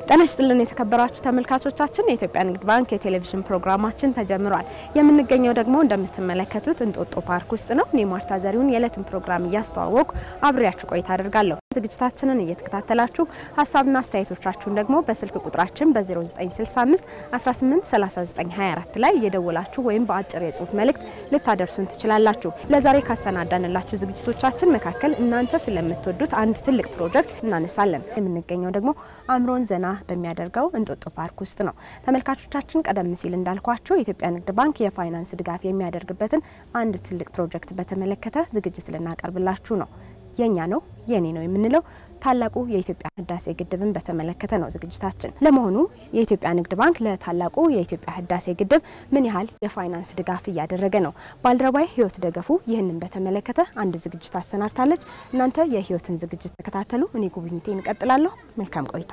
ጤና ይስጥልን የተከበራችሁ ተመልካቾቻችን፣ የኢትዮጵያ ንግድ ባንክ የቴሌቪዥን ፕሮግራማችን ተጀምሯል። የምንገኘው ደግሞ እንደምትመለከቱት እንጦጦ ፓርክ ውስጥ ነው። እኔ ማርታ ዘሪሁን የዕለቱን ፕሮግራም እያስተዋወቁ አብሬያችሁ ቆይታ አደርጋለሁ። ዝግጅታችንን እየተከታተላችሁ ሀሳብና አስተያየቶቻችሁን ደግሞ በስልክ ቁጥራችን በ0965 183924 ላይ እየደወላችሁ ወይም በአጭር የጽሁፍ መልእክት ልታደርሱን ትችላላችሁ። ለዛሬ ካሰናዳንላችሁ ዝግጅቶቻችን መካከል እናንተ ስለምትወዱት አንድ ትልቅ ፕሮጀክት እናነሳለን። የምንገኘው ደግሞ አእምሮን ዘና በሚያደርገው እንጦጦ ፓርክ ውስጥ ነው። ተመልካቾቻችን ቀደም ሲል እንዳልኳቸው የኢትዮጵያ ንግድ ባንክ የፋይናንስ ድጋፍ የሚያደርግበትን አንድ ትልቅ ፕሮጀክት በተመለከተ ዝግጅት ልናቀርብላችሁ ነው። የኛ ነው የኔ ነው የምንለው ታላቁ የኢትዮጵያ ህዳሴ ግድብን በተመለከተ ነው ዝግጅታችን። ለመሆኑ የኢትዮጵያ ንግድ ባንክ ለታላቁ የኢትዮጵያ ህዳሴ ግድብ ምን ያህል የፋይናንስ ድጋፍ እያደረገ ነው? ባልደረባይ ህይወት ደገፉ ይህንን በተመለከተ አንድ ዝግጅት አሰናድታለች። እናንተ የህይወትን ዝግጅት ተከታተሉ። እኔ ጉብኝቴ እንቀጥላለሁ። መልካም ቆይታ።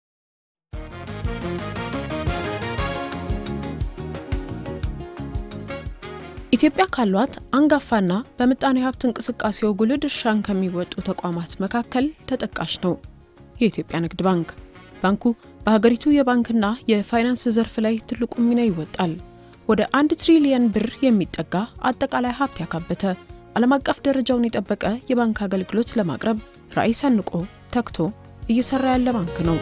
ኢትዮጵያ ካሏት አንጋፋና በምጣኔ ሀብት እንቅስቃሴው ጉልህ ድርሻን ከሚወጡ ተቋማት መካከል ተጠቃሽ ነው የኢትዮጵያ ንግድ ባንክ። ባንኩ በሀገሪቱ የባንክና የፋይናንስ ዘርፍ ላይ ትልቁ ሚና ይወጣል። ወደ አንድ ትሪሊየን ብር የሚጠጋ አጠቃላይ ሀብት ያካበተ ዓለም አቀፍ ደረጃውን የጠበቀ የባንክ አገልግሎት ለማቅረብ ራዕይ ሰንቆ ተግቶ እየሰራ ያለ ባንክ ነው።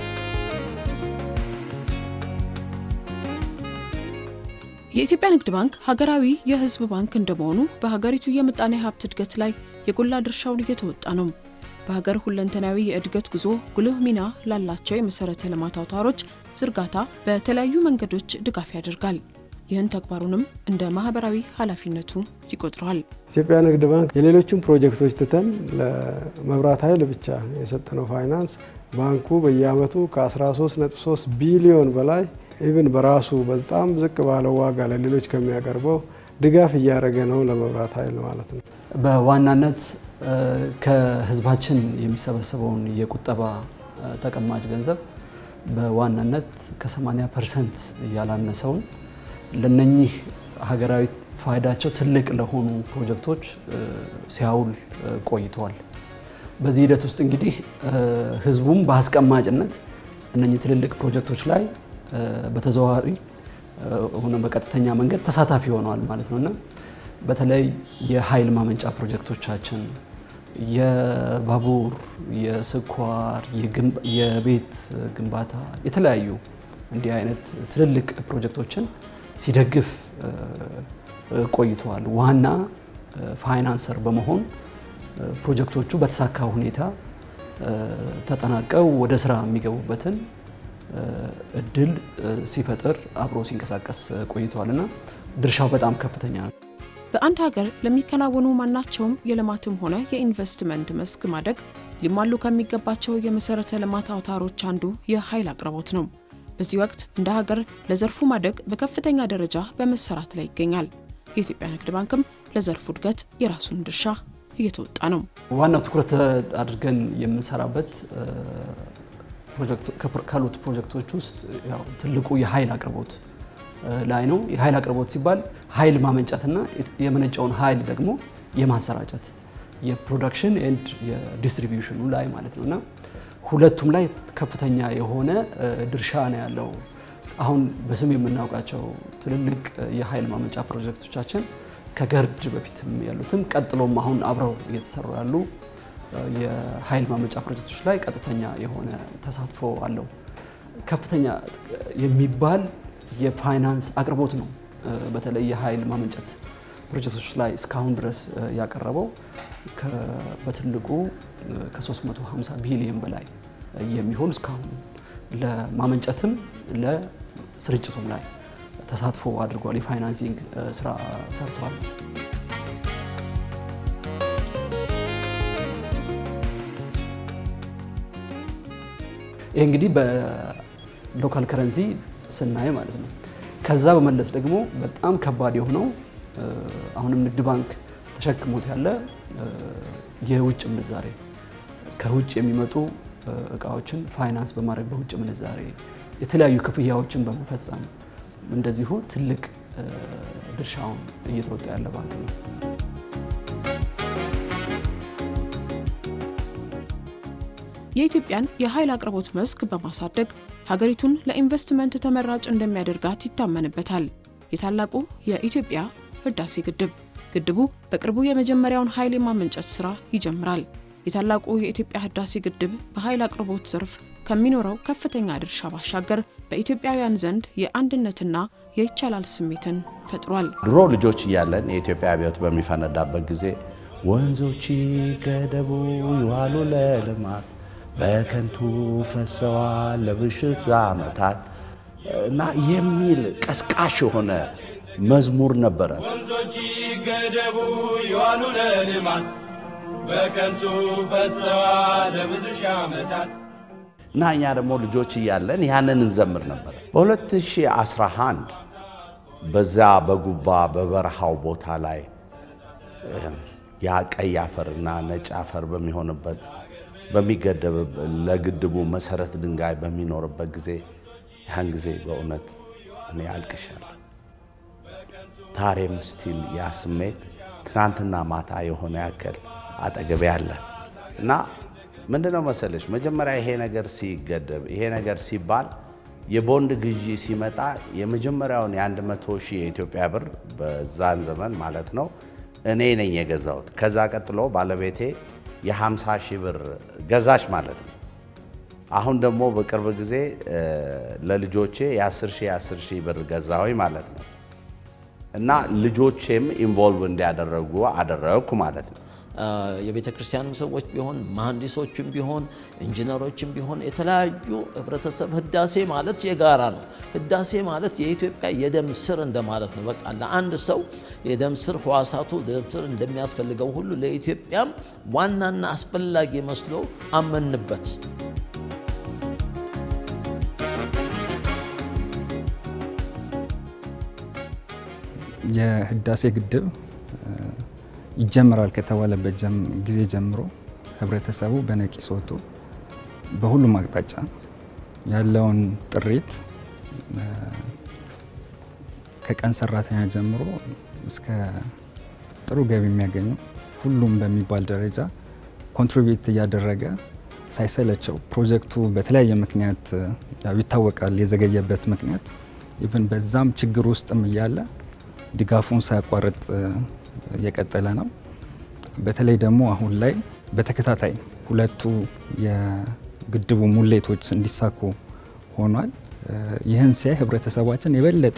የኢትዮጵያ ንግድ ባንክ ሀገራዊ የሕዝብ ባንክ እንደመሆኑ በሀገሪቱ የምጣኔ ሀብት እድገት ላይ የጎላ ድርሻውን እየተወጣ ነው። በሀገር ሁለንተናዊ የእድገት ጉዞ ጉልህ ሚና ላላቸው የመሰረተ ልማት አውታሮች ዝርጋታ በተለያዩ መንገዶች ድጋፍ ያደርጋል። ይህን ተግባሩንም እንደ ማህበራዊ ኃላፊነቱ ይቆጥረዋል። ኢትዮጵያ ንግድ ባንክ የሌሎችን ፕሮጀክቶች ትተን ለመብራት ኃይል ብቻ የሰጠነው ፋይናንስ ባንኩ በየአመቱ ከ13.3 ቢሊዮን በላይ ኢቭን በራሱ በጣም ዝቅ ባለው ዋጋ ለሌሎች ከሚያቀርበው ድጋፍ እያደረገ ነው ለመብራት ኃይል ማለት ነው። በዋናነት ከህዝባችን የሚሰበሰበውን የቁጠባ ተቀማጭ ገንዘብ በዋናነት ከ80 ፐርሰንት ያላነሰውን ለነኚህ ሀገራዊ ፋይዳቸው ትልቅ ለሆኑ ፕሮጀክቶች ሲያውል ቆይተዋል። በዚህ ሂደት ውስጥ እንግዲህ ህዝቡም በአስቀማጭነት እነኚህ ትልልቅ ፕሮጀክቶች ላይ በተዘዋዋሪ ሆነ በቀጥተኛ መንገድ ተሳታፊ ሆነዋል ማለት ነው እና በተለይ የኃይል ማመንጫ ፕሮጀክቶቻችን፣ የባቡር፣ የስኳር፣ የቤት ግንባታ የተለያዩ እንዲህ አይነት ትልልቅ ፕሮጀክቶችን ሲደግፍ ቆይተዋል። ዋና ፋይናንሰር በመሆን ፕሮጀክቶቹ በተሳካ ሁኔታ ተጠናቀው ወደ ስራ የሚገቡበትን እድል ሲፈጥር አብሮ ሲንቀሳቀስ ቆይተዋል እና ድርሻው በጣም ከፍተኛ ነው። በአንድ ሀገር ለሚከናወኑ ማናቸውም የልማትም ሆነ የኢንቨስትመንት መስክ ማደግ ሊሟሉ ከሚገባቸው የመሰረተ ልማት አውታሮች አንዱ የኃይል አቅርቦት ነው። በዚህ ወቅት እንደ ሀገር ለዘርፉ ማደግ በከፍተኛ ደረጃ በመሰራት ላይ ይገኛል። የኢትዮጵያ ንግድ ባንክም ለዘርፉ እድገት የራሱን ድርሻ እየተወጣ ነው። ዋናው ትኩረት አድርገን የምንሰራበት ካሉት ፕሮጀክቶች ውስጥ ያው ትልቁ የኃይል አቅርቦት ላይ ነው። የኃይል አቅርቦት ሲባል ኃይል ማመንጨትና የመነጨውን ኃይል ደግሞ የማሰራጨት የፕሮዳክሽን ኤንድ የዲስትሪቢዩሽኑ ላይ ማለት ነው እና ሁለቱም ላይ ከፍተኛ የሆነ ድርሻ ነው ያለው። አሁን በስም የምናውቃቸው ትልልቅ የኃይል ማመንጫ ፕሮጀክቶቻችን ከገርድ በፊትም ያሉትም ቀጥሎም አሁን አብረው እየተሰሩ ያሉ የኃይል ማመንጫ ፕሮጀክቶች ላይ ቀጥተኛ የሆነ ተሳትፎ አለው። ከፍተኛ የሚባል የፋይናንስ አቅርቦት ነው። በተለይ የኃይል ማመንጨት ፕሮጀክቶች ላይ እስካሁን ድረስ ያቀረበው በትልቁ ከ350 ቢሊዮን በላይ የሚሆን እስካሁን ለማመንጨትም ለስርጭቱም ላይ ተሳትፎ አድርጓል። የፋይናንሲንግ ስራ ሰርቷል። ይህ እንግዲህ በሎካል ከረንሲ ስናይ ማለት ነው። ከዛ በመለስ ደግሞ በጣም ከባድ የሆነው አሁንም ንግድ ባንክ ተሸክሞት ያለ የውጭ ምንዛሬ ከውጭ የሚመጡ እቃዎችን ፋይናንስ በማድረግ በውጭ ምንዛሬ የተለያዩ ክፍያዎችን በመፈጸም እንደዚሁ ትልቅ ድርሻውን እየተወጣ ያለ ባንክ ነው። የኢትዮጵያን የኃይል አቅርቦት መስክ በማሳደግ ሀገሪቱን ለኢንቨስትመንት ተመራጭ እንደሚያደርጋት ይታመንበታል። የታላቁ የኢትዮጵያ ህዳሴ ግድብ ግድቡ በቅርቡ የመጀመሪያውን ኃይል የማመንጨት ስራ ይጀምራል። የታላቁ የኢትዮጵያ ህዳሴ ግድብ በኃይል አቅርቦት ዘርፍ ከሚኖረው ከፍተኛ ድርሻ ባሻገር በኢትዮጵያውያን ዘንድ የአንድነትና የይቻላል ስሜትን ፈጥሯል። ድሮ ልጆች እያለን የኢትዮጵያ አብዮት በሚፈነዳበት ጊዜ ወንዞች ገደቡ ይዋሉ ለልማት በከንቱ ፈሰዋል ለብሽት ዓመታት እና የሚል ቀስቃሽ የሆነ መዝሙር ነበረ። ወንዞች ገደቡ ይዋሉ ለልማት በከንቱ ፈሰዋል ለብዙ ሺህ ዓመታት እና እኛ ደግሞ ልጆች እያለን ያንን እንዘምር ነበር። በ2011 በዛ በጉባ በበረሃው ቦታ ላይ ያ ቀይ አፈርና ነጭ አፈር በሚሆንበት በሚገደብ ለግድቡ መሰረት ድንጋይ በሚኖርበት ጊዜ ያን ጊዜ በእውነት እኔ አልቅሻለሁ። ዛሬም ስቲል ያ ስሜት ትናንትና ማታ የሆነ ያክል አጠገቤ አለ እና ምንድነው መሰለሽ መጀመሪያ ይሄ ነገር ሲገደብ ይሄ ነገር ሲባል የቦንድ ግዢ ሲመጣ የመጀመሪያውን የአንድ መቶ ሺህ የኢትዮጵያ ብር በዛን ዘመን ማለት ነው እኔ ነኝ የገዛሁት። ከዛ ቀጥሎ ባለቤቴ የ50 ሺህ ብር ገዛች ማለት ነው። አሁን ደግሞ በቅርብ ጊዜ ለልጆቼ የ10 ሺህ የ10 ሺህ ብር ገዛሁኝ ማለት ነው እና ልጆቼም ኢንቮልቭ እንዲያደረጉ አደረግኩ ማለት ነው። የቤተ ክርስቲያንም ሰዎች ቢሆን መሐንዲሶችም ቢሆን ኢንጂነሮችም ቢሆን የተለያዩ ህብረተሰብ ህዳሴ ማለት የጋራ ነው። ህዳሴ ማለት የኢትዮጵያ የደም ስር እንደማለት ነው። በቃ ለአንድ ሰው የደም ስር ህዋሳቱ ደም ስር እንደሚያስፈልገው ሁሉ ለኢትዮጵያም ዋናና አስፈላጊ መስሎ አመንበት። የህዳሴ ግድብ ይጀምራል ከተባለበት ጊዜ ጀምሮ ህብረተሰቡ በነቂስ ወጥቶ በሁሉም አቅጣጫ ያለውን ጥሪት ከቀን ሰራተኛ ጀምሮ እስከ ጥሩ ገቢ የሚያገኙ ሁሉም በሚባል ደረጃ ኮንትሪቢዩት እያደረገ ሳይሰለቸው ፕሮጀክቱ በተለያየ ምክንያት ያው ይታወቃል የዘገየበት ምክንያት ኢቭን በዛም ችግር ውስጥም እያለ ድጋፉን ሳያቋርጥ የቀጠለ ነው። በተለይ ደግሞ አሁን ላይ በተከታታይ ሁለቱ የግድቡ ሙሌቶች እንዲሳኩ ሆኗል። ይህን ሲያይ ህብረተሰባችን የበለጠ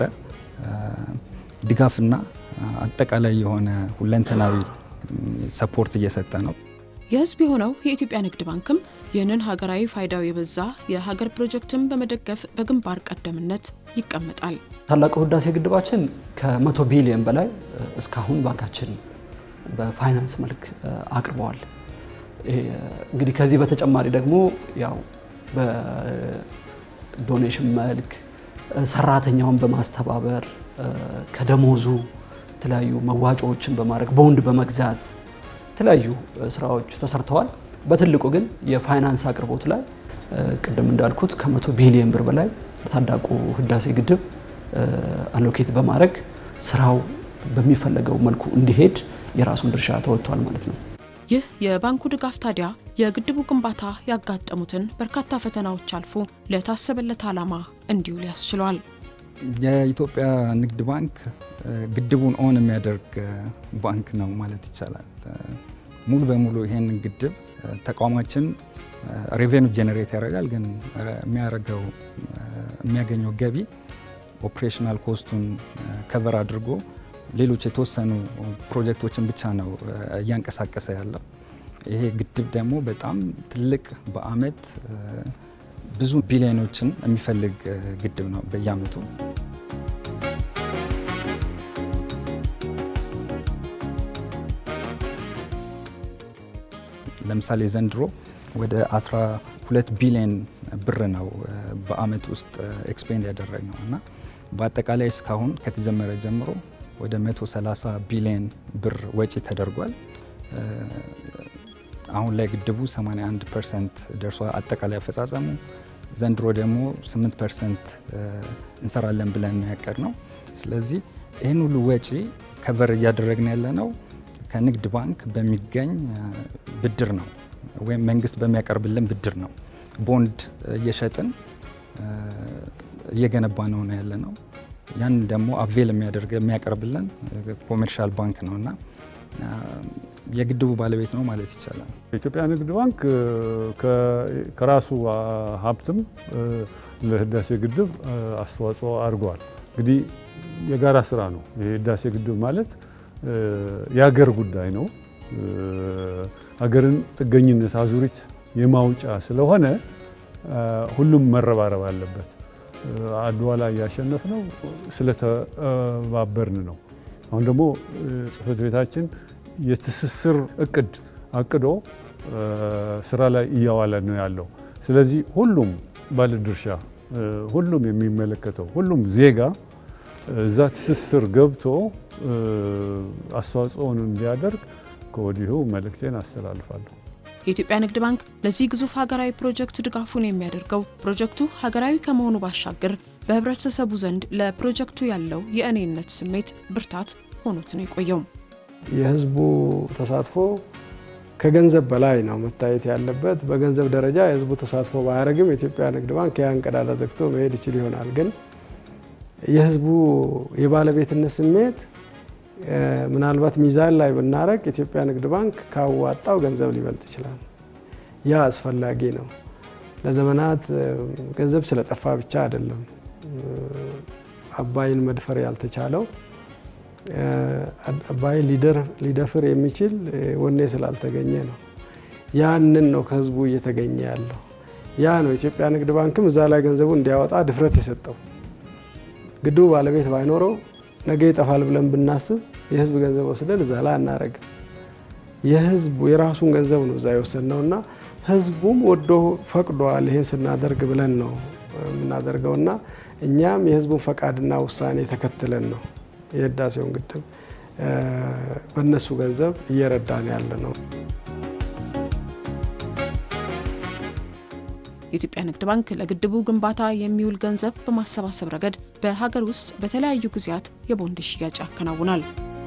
ድጋፍና አጠቃላይ የሆነ ሁለንተናዊ ሰፖርት እየሰጠ ነው። የህዝብ የሆነው የኢትዮጵያ ንግድ ባንክም ይህንን ሀገራዊ ፋይዳው የበዛ የሀገር ፕሮጀክትን በመደገፍ በግንባር ቀደምነት ይቀመጣል። ታላቁ ህዳሴ ግድባችን ከመቶ ቢሊዮን በላይ እስካሁን ባንካችን በፋይናንስ መልክ አቅርበዋል። እንግዲህ ከዚህ በተጨማሪ ደግሞ ያው በዶኔሽን መልክ ሰራተኛውን በማስተባበር ከደሞዙ የተለያዩ መዋጮዎችን በማድረግ ቦንድ በመግዛት የተለያዩ ስራዎች ተሰርተዋል። በትልቁ ግን የፋይናንስ አቅርቦት ላይ ቅድም እንዳልኩት ከመቶ ቢሊዮን ብር በላይ ለታላቁ ህዳሴ ግድብ አሎኬት በማድረግ ስራው በሚፈለገው መልኩ እንዲሄድ የራሱን ድርሻ ተወጥቷል ማለት ነው። ይህ የባንኩ ድጋፍ ታዲያ የግድቡ ግንባታ ያጋጠሙትን በርካታ ፈተናዎች አልፎ ለታሰበለት ዓላማ እንዲውል ያስችለዋል። የኢትዮጵያ ንግድ ባንክ ግድቡን ኦን የሚያደርግ ባንክ ነው ማለት ይቻላል። ሙሉ በሙሉ ይሄን ግድብ ተቋማችን ሬቬኑ ጄኔሬት ያደርጋል፣ ግን የሚያደርገው የሚያገኘው ገቢ ኦፕሬሽናል ኮስቱን ከቨር አድርጎ ሌሎች የተወሰኑ ፕሮጀክቶችን ብቻ ነው እያንቀሳቀሰ ያለው። ይሄ ግድብ ደግሞ በጣም ትልቅ በአመት ብዙ ቢሊዮኖችን የሚፈልግ ግድብ ነው በየአመቱ። ለምሳሌ ዘንድሮ ወደ 12 ቢሊዮን ብር ነው በአመት ውስጥ ኤክስፔንድ ያደረግ ነው እና በአጠቃላይ እስካሁን ከተጀመረ ጀምሮ ወደ 130 ቢሊዮን ብር ወጪ ተደርጓል። አሁን ላይ ግድቡ 81 ፐርሰንት ደርሷል አጠቃላይ አፈጻጸሙ። ዘንድሮ ደግሞ 8 ፐርሰንት እንሰራለን ብለን ያቀድ ነው። ስለዚህ ይህን ሁሉ ወጪ ከቨር እያደረግን ያለ ነው ከንግድ ባንክ በሚገኝ ብድር ነው ወይም መንግስት በሚያቀርብልን ብድር ነው። ቦንድ እየሸጥን እየገነባ ነው ነው ያለ ነው። ያን ደግሞ አቬል የሚያደርግ የሚያቀርብልን ኮሜርሻል ባንክ ነው እና የግድቡ ባለቤት ነው ማለት ይቻላል። የኢትዮጵያ ንግድ ባንክ ከራሱ ሀብትም ለህዳሴ ግድብ አስተዋጽኦ አድርገዋል። እንግዲህ የጋራ ስራ ነው። የህዳሴ ግድብ ማለት የሀገር ጉዳይ ነው። ሀገርን ጥገኝነት አዙሪት የማውጫ ስለሆነ ሁሉም መረባረብ አለበት። አድዋ ላይ ያሸነፍ ነው ስለተባበርን ነው። አሁን ደግሞ ጽህፈት ቤታችን የትስስር እቅድ አቅዶ ስራ ላይ እያዋለ ነው ያለው። ስለዚህ ሁሉም ባለድርሻ፣ ሁሉም የሚመለከተው ሁሉም ዜጋ እዛ ትስስር ገብቶ አስተዋጽኦን እንዲያደርግ ከወዲሁ መልእክቴን አስተላልፋለሁ። የኢትዮጵያ ንግድ ባንክ ለዚህ ግዙፍ ሀገራዊ ፕሮጀክት ድጋፉን የሚያደርገው ፕሮጀክቱ ሀገራዊ ከመሆኑ ባሻገር በህብረተሰቡ ዘንድ ለፕሮጀክቱ ያለው የእኔነት ስሜት ብርታት ሆኖት ነው የቆየው። የህዝቡ ተሳትፎ ከገንዘብ በላይ ነው መታየት ያለበት። በገንዘብ ደረጃ የህዝቡ ተሳትፎ ባያደርግም የኢትዮጵያ ንግድ ባንክ ያን ቀዳዳ ዘግቶ መሄድ ይችል ይሆናል። ግን የህዝቡ የባለቤትነት ስሜት ምናልባት ሚዛን ላይ ብናረግ የኢትዮጵያ ንግድ ባንክ ካዋጣው ገንዘብ ሊበልጥ ይችላል። ያ አስፈላጊ ነው። ለዘመናት ገንዘብ ስለጠፋ ብቻ አይደለም አባይን መድፈር ያልተቻለው አባይን ሊደፍር የሚችል ወኔ ስላልተገኘ ነው። ያንን ነው ከህዝቡ እየተገኘ ያለው። ያ ነው የኢትዮጵያ ንግድ ባንክም እዛ ላይ ገንዘቡ እንዲያወጣ ድፍረት የሰጠው። ግድቡ ባለቤት ባይኖረው ነገ ይጠፋል ብለን ብናስብ የህዝብ ገንዘብ ወስደን እዛ ላይ አናረግም። የህዝቡ የራሱን ገንዘብ ነው እዛ የወሰድነው እና ህዝቡም ወዶ ፈቅዷል ይሄን ስናደርግ ብለን ነው የምናደርገውና እኛም የህዝቡን ፈቃድና ውሳኔ ተከትለን ነው የህዳሴውን ግድብ በእነሱ ገንዘብ እየረዳን ያለ ነው። የኢትዮጵያ ንግድ ባንክ ለግድቡ ግንባታ የሚውል ገንዘብ በማሰባሰብ ረገድ በሀገር ውስጥ በተለያዩ ጊዜያት የቦንድ ሽያጭ ያከናውናል።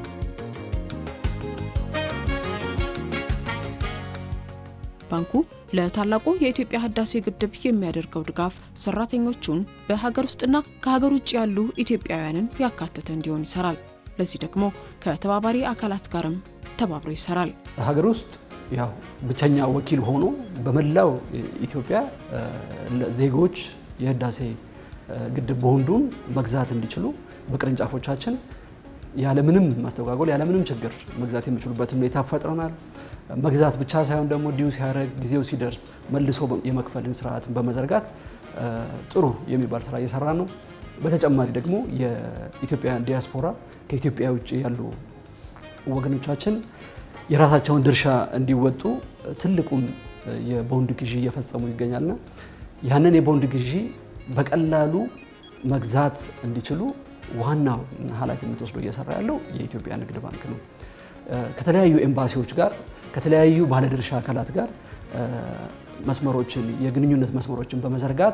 ባንኩ ለታላቁ የኢትዮጵያ ህዳሴ ግድብ የሚያደርገው ድጋፍ ሰራተኞቹን በሀገር ውስጥና ከሀገር ውጭ ያሉ ኢትዮጵያውያንን ያካተተ እንዲሆን ይሰራል። ለዚህ ደግሞ ከተባባሪ አካላት ጋርም ተባብሮ ይሰራል። ሀገር ውስጥ ያው ብቸኛ ወኪል ሆኖ በመላው ኢትዮጵያ ዜጎች የህዳሴ ግድብ ቦንዱን መግዛት እንዲችሉ በቅርንጫፎቻችን ያለምንም ማስተጓጎል ያለምንም ችግር መግዛት የሚችሉበትን ሁኔታ ፈጥረናል። መግዛት ብቻ ሳይሆን ደግሞ ዲዩ ሲያደርግ ጊዜው ሲደርስ መልሶ የመክፈልን ስርዓትን በመዘርጋት ጥሩ የሚባል ስራ እየሰራ ነው። በተጨማሪ ደግሞ የኢትዮጵያን ዲያስፖራ ከኢትዮጵያ ውጭ ያሉ ወገኖቻችን የራሳቸውን ድርሻ እንዲወጡ ትልቁን የቦንድ ግዢ እየፈጸሙ ይገኛልና ያንን የቦንድ ግዢ በቀላሉ መግዛት እንዲችሉ ዋናው ኃላፊነት ወስዶ እየሰራ ያለው የኢትዮጵያ ንግድ ባንክ ነው። ከተለያዩ ኤምባሲዎች ጋር ከተለያዩ ባለድርሻ አካላት ጋር መስመሮችን የግንኙነት መስመሮችን በመዘርጋት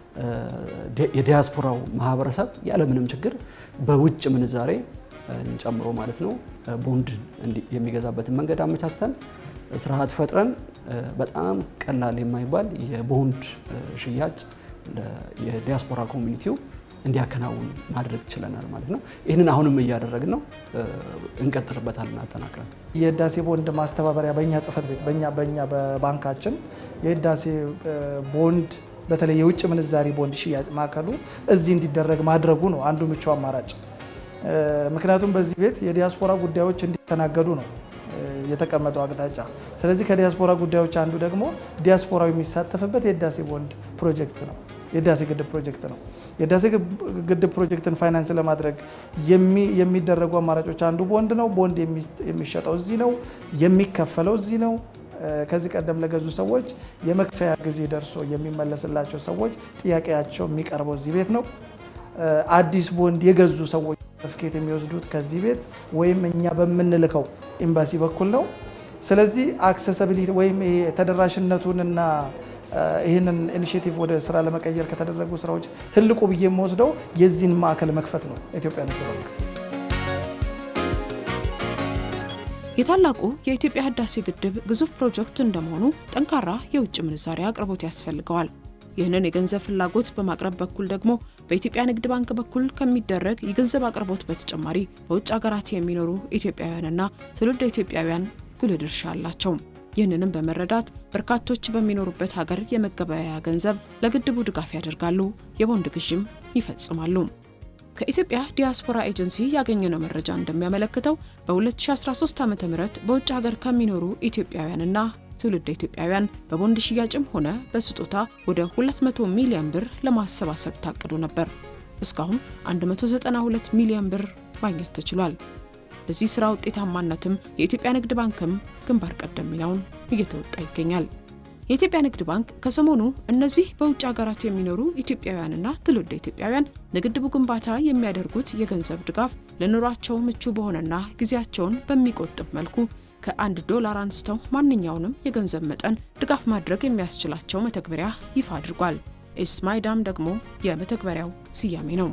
የዲያስፖራው ማህበረሰብ ያለምንም ችግር በውጭ ምንዛሬ ጨምሮ ማለት ነው ቦንድ የሚገዛበትን መንገድ አመቻችተን ስርዓት ፈጥረን በጣም ቀላል የማይባል የቦንድ ሽያጭ የዲያስፖራ ኮሚኒቲው እንዲያከናውን ማድረግ ችለናል ማለት ነው። ይህንን አሁንም እያደረግን ነው፣ እንቀጥልበታለን አጠናክረን። የህዳሴ ቦንድ ማስተባበሪያ በእኛ ጽህፈት ቤት በእኛ በእኛ በባንካችን የህዳሴ ቦንድ በተለይ የውጭ ምንዛሪ ቦንድ ሽያጭ ማዕከሉ እዚህ እንዲደረግ ማድረጉ ነው አንዱ ምቹ አማራጭ። ምክንያቱም በዚህ ቤት የዲያስፖራ ጉዳዮች እንዲተናገዱ ነው የተቀመጠው አቅጣጫ። ስለዚህ ከዲያስፖራ ጉዳዮች አንዱ ደግሞ ዲያስፖራው የሚሳተፍበት የህዳሴ ቦንድ ፕሮጀክት ነው የህዳሴ ግድብ ፕሮጀክት ነው። የህዳሴ ግድብ ፕሮጀክትን ፋይናንስ ለማድረግ የሚደረጉ አማራጮች አንዱ ቦንድ ነው። ቦንድ የሚሸጠው እዚህ ነው፣ የሚከፈለው እዚህ ነው። ከዚህ ቀደም ለገዙ ሰዎች የመክፈያ ጊዜ ደርሶ የሚመለስላቸው ሰዎች ጥያቄያቸው የሚቀርበው እዚህ ቤት ነው። አዲስ ቦንድ የገዙ ሰዎች ሰርቲፊኬት የሚወስዱት ከዚህ ቤት ወይም እኛ በምንልከው ኤምባሲ በኩል ነው። ስለዚህ አክሰሰቢሊቲ ወይም ተደራሽነቱንና ይህንን ኢኒሽቲቭ ወደ ስራ ለመቀየር ከተደረጉ ስራዎች ትልቁ ብዬ የምወስደው የዚህን ማዕከል መክፈት ነው። ኢትዮጵያ ንግድ ባንክ የታላቁ የኢትዮጵያ ህዳሴ ግድብ ግዙፍ ፕሮጀክት እንደመሆኑ ጠንካራ የውጭ ምንዛሪ አቅርቦት ያስፈልገዋል። ይህንን የገንዘብ ፍላጎት በማቅረብ በኩል ደግሞ በኢትዮጵያ ንግድ ባንክ በኩል ከሚደረግ የገንዘብ አቅርቦት በተጨማሪ በውጭ ሀገራት የሚኖሩ ኢትዮጵያውያንና ትውልደ ኢትዮጵያውያን ጉልህ ድርሻ አላቸው። ይህንንም በመረዳት በርካቶች በሚኖሩበት ሀገር የመገበያያ ገንዘብ ለግድቡ ድጋፍ ያደርጋሉ፣ የቦንድ ግዥም ይፈጽማሉ። ከኢትዮጵያ ዲያስፖራ ኤጀንሲ ያገኘነው መረጃ እንደሚያመለክተው በ2013 ዓ ም በውጭ ሀገር ከሚኖሩ ኢትዮጵያውያንና ትውልደ ኢትዮጵያውያን በቦንድ ሽያጭም ሆነ በስጦታ ወደ 200 ሚሊዮን ብር ለማሰባሰብ ታቅዶ ነበር። እስካሁን 192 ሚሊዮን ብር ማግኘት ተችሏል። ለዚህ ስራ ውጤታማነትም የኢትዮጵያ ንግድ ባንክም ግንባር ቀደም ሚናውን እየተወጣ ይገኛል። የኢትዮጵያ ንግድ ባንክ ከሰሞኑ እነዚህ በውጭ ሀገራት የሚኖሩ ኢትዮጵያውያንና ትውልደ ኢትዮጵያውያን ለግድቡ ግንባታ የሚያደርጉት የገንዘብ ድጋፍ ለኑሯቸው ምቹ በሆነና ጊዜያቸውን በሚቆጥብ መልኩ ከአንድ ዶላር አንስተው ማንኛውንም የገንዘብ መጠን ድጋፍ ማድረግ የሚያስችላቸው መተግበሪያ ይፋ አድርጓል። ኤስማይዳም ደግሞ የመተግበሪያው ስያሜ ነው።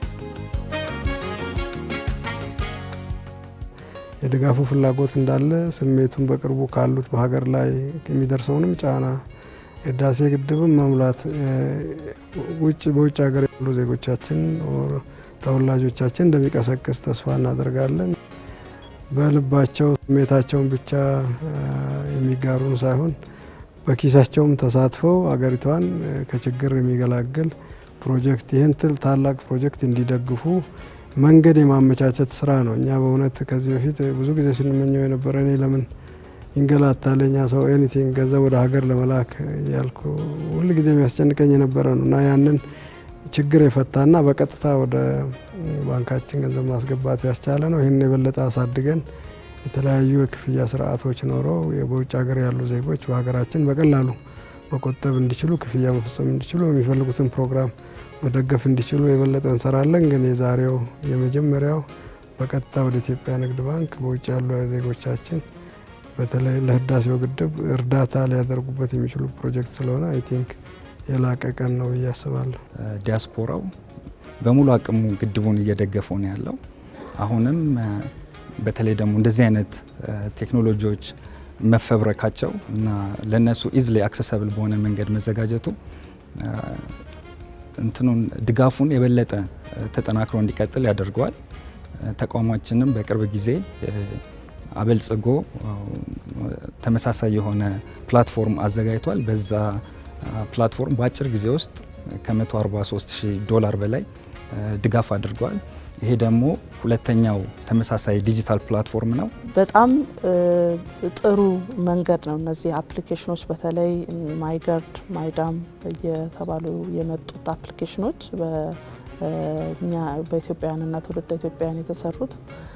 የድጋፉ ፍላጎት እንዳለ ስሜቱን በቅርቡ ካሉት በሀገር ላይ የሚደርሰውንም ጫና የህዳሴ ግድብን መሙላት ውጭ በውጭ ሀገር ያሉ ዜጎቻችን ተወላጆቻችን እንደሚቀሰቅስ ተስፋ እናደርጋለን። በልባቸው ስሜታቸውን ብቻ የሚጋሩን ሳይሆን በኪሳቸውም ተሳትፈው አገሪቷን ከችግር የሚገላግል ፕሮጀክት ይህን ትል ታላቅ ፕሮጀክት እንዲደግፉ መንገድ የማመቻቸት ስራ ነው። እኛ በእውነት ከዚህ በፊት ብዙ ጊዜ ስንመኘው የነበረ እኔ ለምን ይንገላታል እኛ ሰው ኤኒቲንግ ገንዘብ ወደ ሀገር ለመላክ ያልኩ ሁል ጊዜ የሚያስጨንቀኝ የነበረ ነው እና ያንን ችግር የፈታና በቀጥታ ወደ ባንካችን ገንዘብ ማስገባት ያስቻለ ነው። ይህን የበለጠ አሳድገን የተለያዩ የክፍያ ስርዓቶች ኖረው በውጭ ሀገር ያሉ ዜጎች በሀገራችን በቀላሉ መቆጠብ እንዲችሉ፣ ክፍያ መፈጸም እንዲችሉ፣ የሚፈልጉትን ፕሮግራም መደገፍ እንዲችሉ የበለጠ እንሰራለን። ግን የዛሬው የመጀመሪያው በቀጥታ ወደ ኢትዮጵያ ንግድ ባንክ በውጭ ያሉ ዜጎቻችን በተለይ ለህዳሴው ግድብ እርዳታ ሊያደርጉበት የሚችሉ ፕሮጀክት ስለሆነ አይ ቲንክ የላቀ ቀን ነው ብዬ አስባለሁ። ዲያስፖራው በሙሉ አቅሙ ግድቡን እየደገፈው ነው ያለው። አሁንም በተለይ ደግሞ እንደዚህ አይነት ቴክኖሎጂዎች መፈብረካቸው እና ለነሱ ኢዝሊ አክሰሰብል በሆነ መንገድ መዘጋጀቱ እንትኑን ድጋፉን የበለጠ ተጠናክሮ እንዲቀጥል ያደርገዋል። ተቋማችንም በቅርብ ጊዜ አበልጽጎ ተመሳሳይ የሆነ ፕላትፎርም አዘጋጅቷል። በዛ ፕላትፎርም በአጭር ጊዜ ውስጥ ከ143 ሺህ ዶላር በላይ ድጋፍ አድርገዋል። ይሄ ደግሞ ሁለተኛው ተመሳሳይ ዲጂታል ፕላትፎርም ነው። በጣም ጥሩ መንገድ ነው። እነዚህ አፕሊኬሽኖች በተለይ ማይገርድ፣ ማይዳም እየተባሉ የመጡት አፕሊኬሽኖች በእኛ በኢትዮጵያውያንና ትውልደ ኢትዮጵያውያን የተሰሩት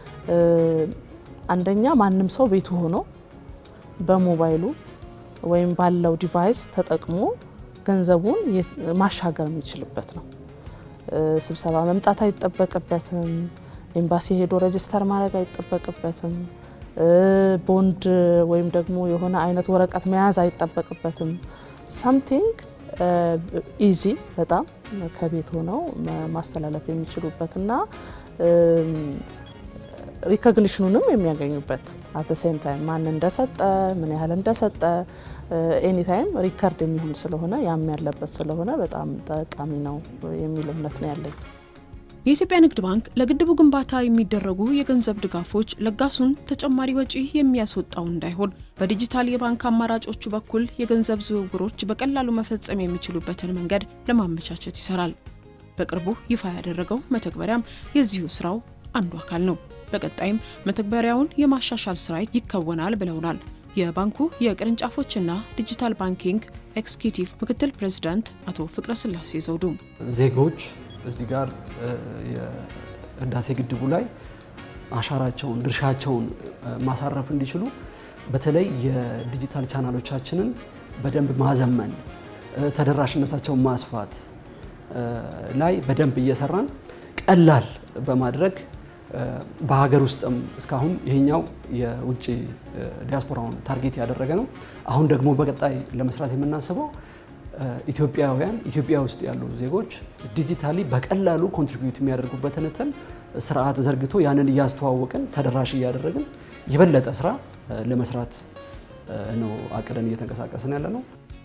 አንደኛ ማንም ሰው ቤቱ ሆኖ በሞባይሉ ወይም ባለው ዲቫይስ ተጠቅሞ ገንዘቡን ማሻገር የሚችልበት ነው። ስብሰባ መምጣት አይጠበቅበትም። ኤምባሲ ሄዶ ሬጅስተር ማድረግ አይጠበቅበትም። ቦንድ ወይም ደግሞ የሆነ አይነት ወረቀት መያዝ አይጠበቅበትም። ሳምቲንግ ኢዚ በጣም ከቤት ሆነው ማስተላለፍ የሚችሉበት እና ሪኮግኒሽኑንም የሚያገኙበት አት ሴም ታይም ማን እንደሰጠ ምን ያህል እንደሰጠ ኤኒታይም ሪከርድ የሚሆን ስለሆነ ያም ያለበት ስለሆነ በጣም ጠቃሚ ነው የሚል እምነት ነው ያለኝ። የኢትዮጵያ ንግድ ባንክ ለግድቡ ግንባታ የሚደረጉ የገንዘብ ድጋፎች ለጋሱን ተጨማሪ ወጪ የሚያስወጣው እንዳይሆን በዲጂታል የባንክ አማራጮቹ በኩል የገንዘብ ዝውውሮች በቀላሉ መፈጸም የሚችሉበትን መንገድ ለማመቻቸት ይሰራል። በቅርቡ ይፋ ያደረገው መተግበሪያም የዚሁ ስራው አንዱ አካል ነው። በቀጣይም መተግበሪያውን የማሻሻል ስራ ይከወናል ብለውናል የባንኩ የቅርንጫፎችና ዲጂታል ባንኪንግ ኤክስኪዩቲቭ ምክትል ፕሬዚዳንት አቶ ፍቅረ ስላሴ ዘውዱ። ዜጎች እዚህ ጋር የህዳሴ ግድቡ ላይ አሻራቸውን ድርሻቸውን ማሳረፍ እንዲችሉ በተለይ የዲጂታል ቻናሎቻችንን በደንብ ማዘመን፣ ተደራሽነታቸውን ማስፋት ላይ በደንብ እየሰራን ቀላል በማድረግ በሀገር ውስጥም እስካሁን ይሄኛው የውጭ ዲያስፖራውን ታርጌት ያደረገ ነው። አሁን ደግሞ በቀጣይ ለመስራት የምናስበው ኢትዮጵያውያን ኢትዮጵያ ውስጥ ያሉ ዜጎች ዲጂታሊ በቀላሉ ኮንትሪቢዩት የሚያደርጉበትን እንትን ስርዓት ዘርግቶ ያንን እያስተዋወቅን ተደራሽ እያደረግን የበለጠ ስራ ለመስራት ነው አቅደን እየተንቀሳቀስን ያለ ነው።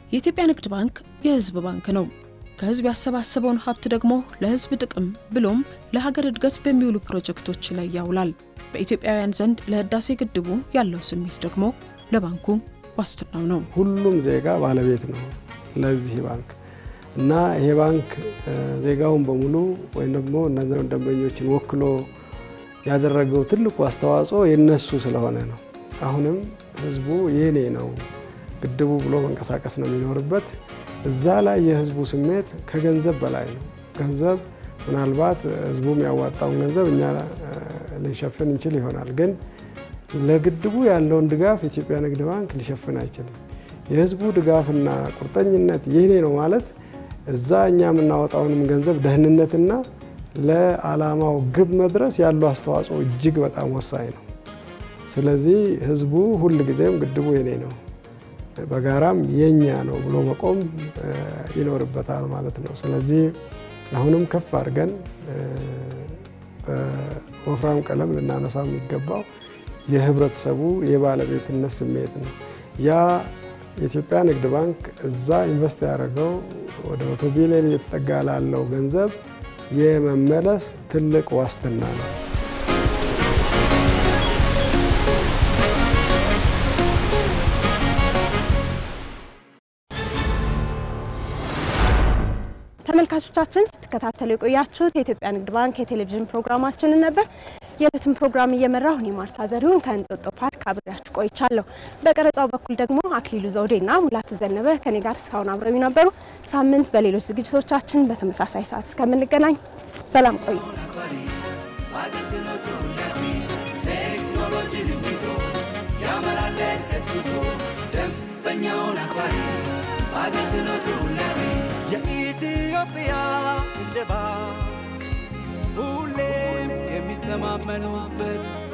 የኢትዮጵያ ንግድ ባንክ የሕዝብ ባንክ ነው። ከሕዝብ ያሰባሰበውን ሀብት ደግሞ ለሕዝብ ጥቅም ብሎም ለሀገር እድገት በሚውሉ ፕሮጀክቶች ላይ ያውላል። በኢትዮጵያውያን ዘንድ ለህዳሴ ግድቡ ያለው ስሜት ደግሞ ለባንኩ ዋስትናው ነው። ሁሉም ዜጋ ባለቤት ነው ለዚህ ባንክ እና ይሄ ባንክ ዜጋውን በሙሉ ወይም ደግሞ እነዚያን ደንበኞችን ወክሎ ያደረገው ትልቁ አስተዋጽኦ የነሱ ስለሆነ ነው። አሁንም ህዝቡ የኔ ነው ግድቡ ብሎ መንቀሳቀስ ነው የሚኖርበት። እዛ ላይ የህዝቡ ስሜት ከገንዘብ በላይ ነው። ገንዘብ ምናልባት ህዝቡ የሚያዋጣውን ገንዘብ እኛ ልንሸፍን እንችል ይሆናል፣ ግን ለግድቡ ያለውን ድጋፍ የኢትዮጵያ ንግድ ባንክ ሊሸፍን አይችልም። የህዝቡ ድጋፍና ቁርጠኝነት የኔ ነው ማለት እዛ እኛ የምናወጣውንም ገንዘብ ደህንነትና ለዓላማው ግብ መድረስ ያለው አስተዋጽኦ እጅግ በጣም ወሳኝ ነው። ስለዚህ ህዝቡ ሁል ጊዜም ግድቡ የኔ ነው በጋራም የኛ ነው ብሎ መቆም ይኖርበታል ማለት ነው። ስለዚህ አሁንም ከፍ አድርገን በወፍራም ቀለም ልናነሳው የሚገባው የህብረተሰቡ የባለቤትነት ስሜት ነው። ያ የኢትዮጵያ ንግድ ባንክ እዛ ኢንቨስት ያደረገው ወደ መቶ ቢሊዮን እየተጠጋ ላለው ገንዘብ የመመለስ ትልቅ ዋስትና ነው። ተመልካቾቻችን ስትከታተሉ የቆያችሁት የኢትዮጵያ ንግድ ባንክ የቴሌቪዥን ፕሮግራማችንን ነበር። የዕለቱን ፕሮግራም እየመራሁ እኔ ማርታ ዘሪሁን ከእንጦጦ ፓርክ አብሬያችሁ ቆይቻለሁ። በቀረጻው በኩል ደግሞ አክሊሉ ዘውዴና ሙላቱ ዘነበ ከኔ ጋር እስካሁን አብረው ነበሩ። ሳምንት በሌሎች ዝግጅቶቻችን በተመሳሳይ ሰዓት እስከምንገናኝ ሰላም ቆዩ። ቴክኖሎጂን ይዞ ያመራል እድገት ጉዞ ደንበኛውን አክባሪ አገልግሎቱ ለቢ የኢትዮጵያ ንግድ ባንክ ሁሌም የሚተማመኑበት